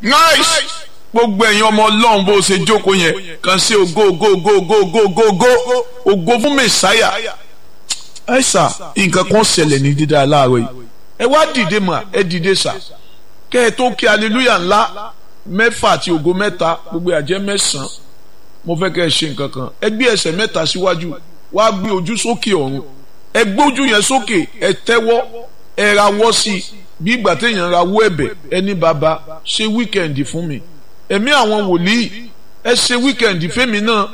nice gbogbo ẹ̀yin ọmọ ọlọ́run bó ṣe jókòó yẹn kàn sí ògo ògo ògo ògo ògo ògo ògo ògo fún mẹ̀sáyà ẹ sà nǹkan kan ṣẹlẹ̀ ní dídá láàárọ̀ yìí ẹ wá dìde mà ẹ dìde sà kẹ́ ẹ tó kí aleluya ńlá mẹ́fà àti ògo mẹ́ta gbogbo àjẹ́ mẹ́sàn-án mo fẹ́ kẹ́ ẹ ṣe nǹkan kan ẹ gbé ẹsẹ̀ mẹ́ta síwájú wá gbé ojú sókè ọ̀run ẹ gbójú yẹn sókè ẹ tẹ́wọ́ ẹ rawọ́ sí i bí ìgbà téèyàn rawọ́ ẹ̀bẹ̀ ẹni bàbá ṣe wíkẹ̀ndì fún mi ẹ̀mí àwọn wòlíì ẹ ṣe wíkẹ̀ndì fẹ́mi náà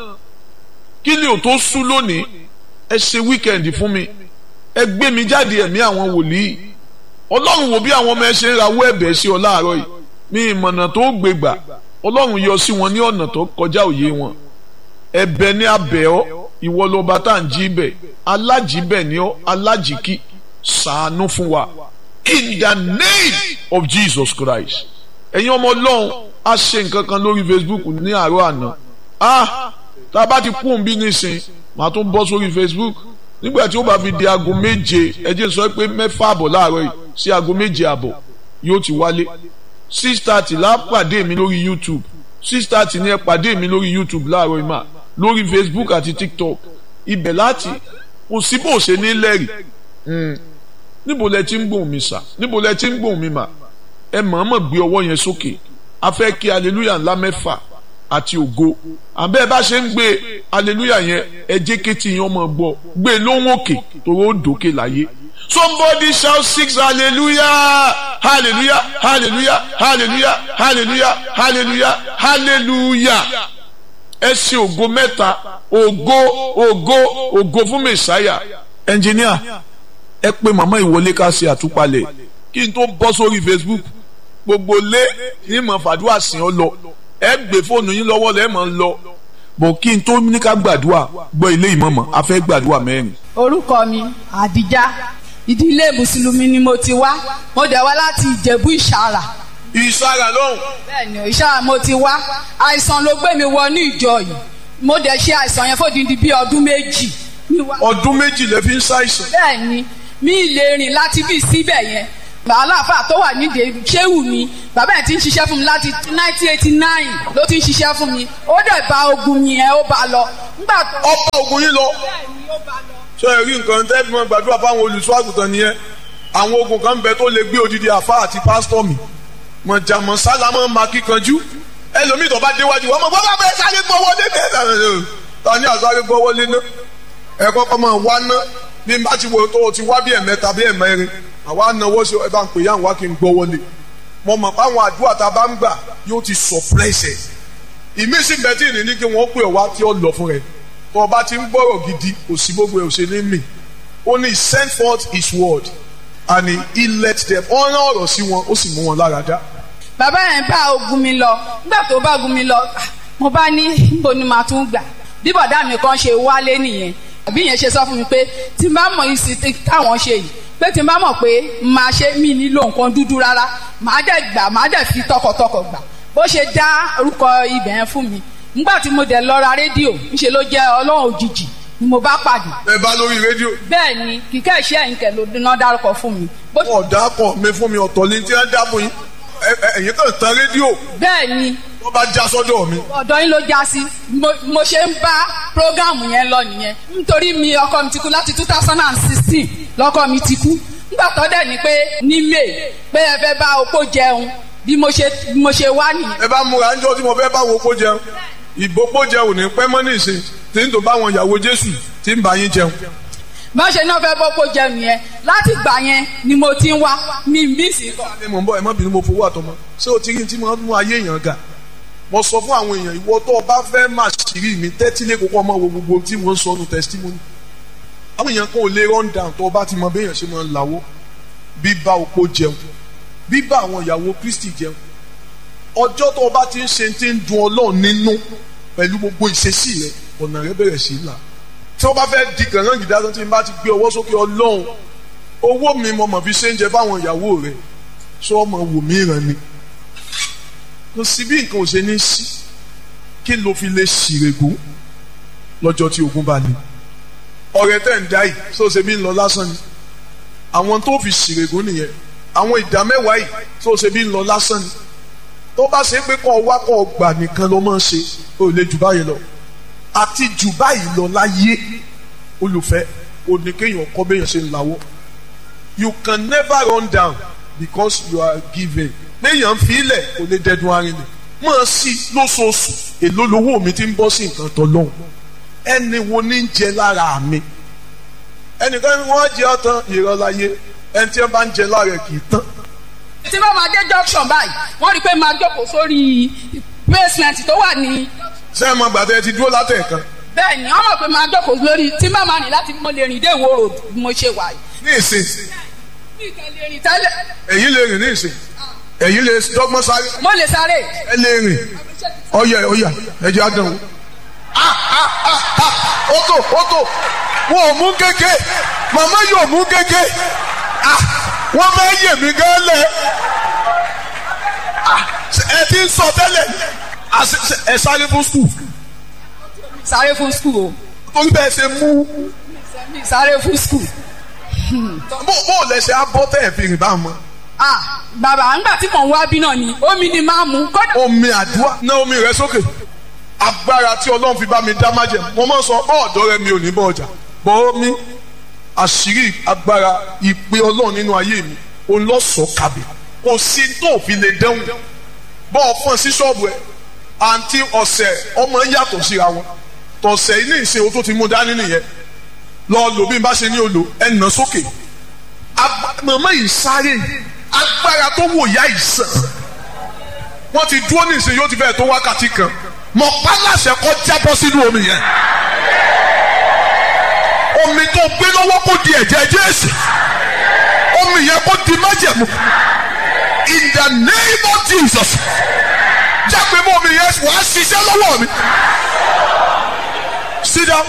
kí ni ò tó sú lónìí ẹ ṣe wíkẹ̀ndì fún mi ẹ gbé mi jáde ẹ̀mí àwọn wòlíì ọlọ́run wò bí àwọn ọmọ ẹ ṣe ń rawọ́ ẹ̀bẹ̀ sí ọ láàárọ̀ yìí mi ìmọ̀nà tó gbé gbà ọlọ́run yọ sí wọn ní ọ̀nà tó kọjá òye wọn ẹ̀bẹ̀ ní abẹ́ ọ ìwọ lọba tá à ń jí bẹ̀ alájìbẹ̀ ní ọ alájìkí ṣàánú fún wa in the name of Jesus Christ ẹ̀yin ọmọ ọlọ́run a ṣe nǹkan kan lórí Facebook ní àárọ̀ àná ah tá a bá ti kún bí nísìn màá tún bọ́ sórí Facebook nígbà tí ó bá fi di aago méje ẹ jẹ́ sọ pé mẹ́fà àbọ̀ láàárọ̀ yìí sí aago méje àbọ̀ yóò ti wálé six thirty la pàdé mi lórí YouTube six thirty ni ẹ pàdé mi lórí YouTube láàárọ̀ yìí mà lórí Facebook àti TikTok ibẹ̀ láti kò sí bó ṣe ní lẹ́rìí níbo lẹ ti ń gbóhùn mi sà níbo lẹ ti ń gbóhùn mi mà ẹ mọ̀ọ́mọ̀ gbé ọwọ́ yẹn sókè a fẹ́ kí aleluya ńlá mẹ́fà àti ògo àbẹ́ ẹ bá ṣe ń gbé aleluya yẹn ẹ jẹ́ kétí yẹn ọmọ gbọ́ gbé lóhùn òkè torí ó dòkè láyé somebody shout six hallelujah hallelujah hallelujah hallelujah hallelujah hallelujah hallelujah ẹ ṣe ògo mẹ́ta ògo ògo ògo fún mẹ̀sáyà ẹnjìníà ẹ pé màmá ìwọlé ká ṣe àtúpalẹ̀ kí n tó bọ́ sórí Facebook gbogbo lé ìmọ̀ fàdúrà sìn ọ́ lọ ẹ gbé fóònù yín lọ́wọ́ lẹ́ẹ̀ mọ̀ ń lọ bọ̀ kí n tó ní ká gbàdúrà gbọ́ ilé ìmọ̀mọ̀ a fẹ́ gbàdúrà mẹ́rin. orúkọ mi àdìjá ìdílé mùsùlùmí ni mo ti wá mo dẹ̀ wá láti ìjẹ̀bú ìṣàrà. ìṣàrà lọ́hùn. bẹ́ẹ̀ni ìṣàrà mo ti wá àìsàn ló gbé mi wọ ní ìjọ yìí mo dẹ̀ ṣe àìsàn yẹn fòdìdí bíi ọdún méjì. ọdún méjì lè fi ń ṣàìsàn. bẹ́ẹ̀ni mi lè rìn láti bí síbẹ̀ yẹn aláàfáà tó wà nídìí ṣéwù mi bàbá ẹ̀ ti ń ṣiṣẹ́ fún mi láti nineteen eighty nine ló ti ń ṣiṣẹ́ fún mi ó dẹ̀ bá ogun yẹn ó bá lọ. ó bá ogun yín lọ. ṣé ẹ rí nǹkan tẹ́ fi mọ́ gbàdúrà fáwọn olùṣọ́ àgùntàn nìyẹn àwọn ogun kan bẹ tó lè gbé odidi àfa àti pásítọ̀ mi mọ̀jàmọ̀ sálámọ̀ máa kíkanjú ẹlòmíì tó bá déwájú wọn mọ̀ bọ́lá bẹ́ẹ̀ sáré gbọ́ wọlé ní ta ni àsáré gbọ́ wọlé ná ẹ kọ́kọ́ máa wá ná bí n bá ti wo tó o ti wá bí ẹ̀mẹ́ta bí ẹ̀mẹ́rin àwa náwó sí ẹ bá ń pè yá wa kí n gbọ́ wọlé mo mọ̀ pé àwọn àdúrà tá a bá ń gbà yóò ti sọ̀pẹ́sẹ̀ ìmísí bẹ́tì ní ní kí wọ́n pè wá tí ó lọ fún rẹ̀ tó o bá ti ń gbọ́rọ̀ gidi kò sí gbogbo ẹ̀ ò ṣe ní mì ó ní send forth his word and he let them ó rán ọ̀rọ̀ sí wọn ó sì mú wọn lára dá. bàbá yẹn bá ogun mi lọ nígbà tó bá ogun mi lọ mo bá ní níbo ni màá tún gbà bí bọ̀dá mi kan ṣe wálé nìyẹn àbí yẹn ṣe sọ fún mi pé tí n bá mọ ìsìn táwọn ṣe yìí pé tí n bá mọ̀ pé máa ṣe mí nílò nǹkan dúdú rárá màá dẹ̀ gbà màá dẹ̀ fi tọkàntọkàn gbà bó ṣe dá orúkọ ibẹ̀ yẹn fún mi nígbà tí mo dẹ̀ lọ ra rédíò ńṣe ló jẹ́ ọlọ́run òjijì ni mo bá pàdé. ẹ bá lórí rédíò. bẹ́ẹ̀ ni kíkẹ́ iṣẹ́ ẹ̀yìn kẹ̀ ló díná dárúkọ fún mi. wọn ò dákọ mi fún mi ọ̀tọ̀ ní tí wọ́n dá fún yín ẹ̀yin kan tan rédíò. bẹ́ẹ̀ ni. wọ́n bá já sọ́dọ̀ mi. ọ̀dọ̀ yín ló já sí mo ṣe ń bá prógáàmù yẹn lọ nìyẹn nítorí mi ọkọ mi ti kú láti two thousand and sixteen lọkọ mi ti kú nígbà tó dẹ̀ ni pé ní may pé ẹ fẹ́ bá opó jẹun bí mo ṣe bí mo ṣe wá nìyẹn. ẹ bá múra níjọ́ tí mo fẹ́ bá wo opó jẹun ìgbópó jẹun ní pẹ́ mọ́ ní ìsìn tí ń tó bá wọn ìyàwó jésù tí ń bá yín jẹun. bá ṣe náà fẹ́ bọ́pọ̀ jẹun yẹn láti gbà yẹn ni mo ti ń wá mi bí sí. ṣé mo ń bọ̀ ẹ má bínú mo fowó àtọmọ ṣé o ti rí tí mo mú ayé èèyàn ga mo sọ fún àwọn èèyàn ìwọ tó o bá fẹ́ máa ṣìírí mi tẹ́tí lé kókó ọmọ wo gbogbo tí wọ́n ń sọ nu testimony àwọn èèyàn kan ò lè run down tó o bá ti mọ béèyàn ṣe máa ń lawó bíbá opó jẹun bíbá àwọn ìyàwó kristi jẹun ọjọ́ tó o bá ti ń ṣe ti ń dun ọlọ́run nínú pẹ̀lú gbogbo ìṣesí rẹ ọ̀nà rẹ bẹ̀rẹ̀ sí í là tí wọ́n bá fẹ́ di kànáà gidi tí n bá ti gbé ọwọ́ sókè ọlọ́run owó mi mo mọ̀ fi ṣe ń jẹ fáwọn ìyàwó rẹ sọ ọmọ wò mí ràn ni kò sí bí nǹkan ò ṣe ní sí kí ló fi lè ṣìrègùn lọ́jọ́ tí ogun bá le ọ̀rẹ́ tẹ̀ ń dá yìí tó ṣe bí ń lọ lásán ni àwọn tó fi ṣìrègùn nìyẹn àwọn ìdá mẹ́wàá yìí tó ṣe bí ń lọ lásán ni tó bá ṣe pé kọ́ wá kọ́ gbà nìkan ló máa ń ṣe ó lè jù báyìí lọ àti jù báyìí lọ láyé olùfẹ́ òní kéèyàn kọ́ béèyàn ṣe ń lawọ́ you can never run down because you are giving béèyàn fi ilẹ̀ kò lè dẹdun arinlẹ̀ máa sí lóṣooṣù èló lowó mi ti ń bọ́ sí nǹkan tó lọ́hùn ẹni wo ní ń jẹ lára mi ẹnìkan ni wọ́n jẹ ọ̀tán ìrọ̀láyé ẹni tí wọ́n bá ń jẹ lára ẹ̀ kì í tán tí wọ́n máa dé junction báyìí wọ́n rí i pé máa jókòó sórí basement tó wà ní. ṣé ẹ mọ gbàtẹ́ ti dúró látẹ̀ẹ̀kan bẹ́ẹ̀ ni wọ́n mọ̀ pé máa jókòó lórí tí bá máa rìn láti mo lè rìn dé ìwó road bí mo ṣe wà yìí. ní ìsìn mi kàn lè rìn tẹ́lẹ̀. èyí lè rìn ní ìsìn èyí lè dọ́gbọ́n sáré mo lè sáré. ẹ lè rìn ọyẹ ọyẹ ẹjẹ àdánwò. ó tó ó tó wọn ò mú kéke màmá yóò mú kéke wọ́n máa yè mí gan lẹ̀ ẹ ti ń sọ tẹ́lẹ̀ ẹ sáré fún skul sáré fún skul o. torí bẹ́ẹ̀ ṣe mú mi sáré fún skul. bó bó lẹ ṣe abọ́ tẹ̀ ẹ̀ fi rìn bá mọ́. ah bàbá ńgbà tí mò ń wá bí náà ni omi ni máa mú kódà. omi àdúrà ná omi rẹ sókè agbára tí ọlọ́run fi bá mi dá májẹ̀ mo máa ń sọ bọ́ọ̀dọ́ rẹ mi ò ní bọ́ ọjà bọ́ omi àṣírí agbára ìpè ọlọ́run nínú ayé mi òun lọ sọ kàbí kò sí tó fi lè dẹ́hùn bọ́ ọ fún ẹ sí ṣọ́ọ̀bù ẹ àǹtí ọ̀sẹ̀ ọmọ yàtọ̀ síra wọn tọ̀sẹ̀ ilé ìsìn o tó ti mú dání nìyẹn lọ lò bí n bá ṣe ní olò ẹ nà sókè màmá yìí sáré agbára tó wò yá ìsàn wọ́n ti dúró ní ìsìn yóò ti fẹ́ tó wákàtí kan mọ̀ pálásẹ̀ kọ́ jábọ́ sínú omi yẹn omi tó gbé lọ́wọ́ kó di ẹ̀jẹ̀ Jésù omi yẹn kó di májẹ̀mú in the name of Jesus jágbe mọ́ omi yẹn wàá ṣiṣẹ́ lọ́wọ́ mi sit down.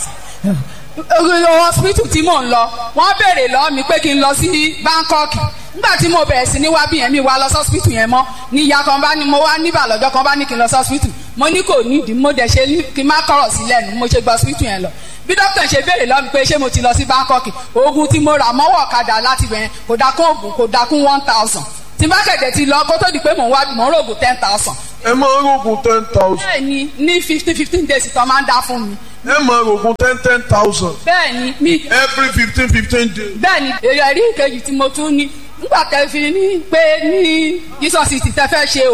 hospital tí mò ń lọ wọ́n béèrè lọ́wọ́ mi pé kí n lọ sí Bangkok nígbà tí mo bẹ̀rẹ̀ sí ní wá bí yẹn mi wá lọ sí hospital yẹn mọ́ ní ìyá kan bá ní mo wá níbà lọ́jọ́ kan bá ní kí n lọ sí hospital mo ní kò nídìí mo dẹ̀ ṣe kí n má kọ̀rọ̀ sí lẹ́nu mo ṣe gba hospital yẹn lọ bí dókítà ṣe béèrè lọ́wọ́ mi pé ṣé mo ti lọ sí Bangkok oògùn tí mo rà mọ́wọ́ ọ̀kadà láti bẹ̀rẹ̀ kò dákún oògùn kò dákún one thousand tí bá kẹ̀dẹ̀ ti lọ kó tó di pé mò ń wá mò ń rògùn ten thousand. ẹ máa ń rògùn ten thousand. bẹ́ẹ̀ni ní fifteen fifteen days tó máa ń dá fún mi. ẹ máa rògùn ten ten thousand. bẹ́ẹ̀ni mi. every fifteen fifteen days. bẹ́ẹ̀ni èrè rí ìkejì tí mo tún ní nígbà tẹ́ fi ní pé ní Jesus ti tẹ́ fẹ́ ṣe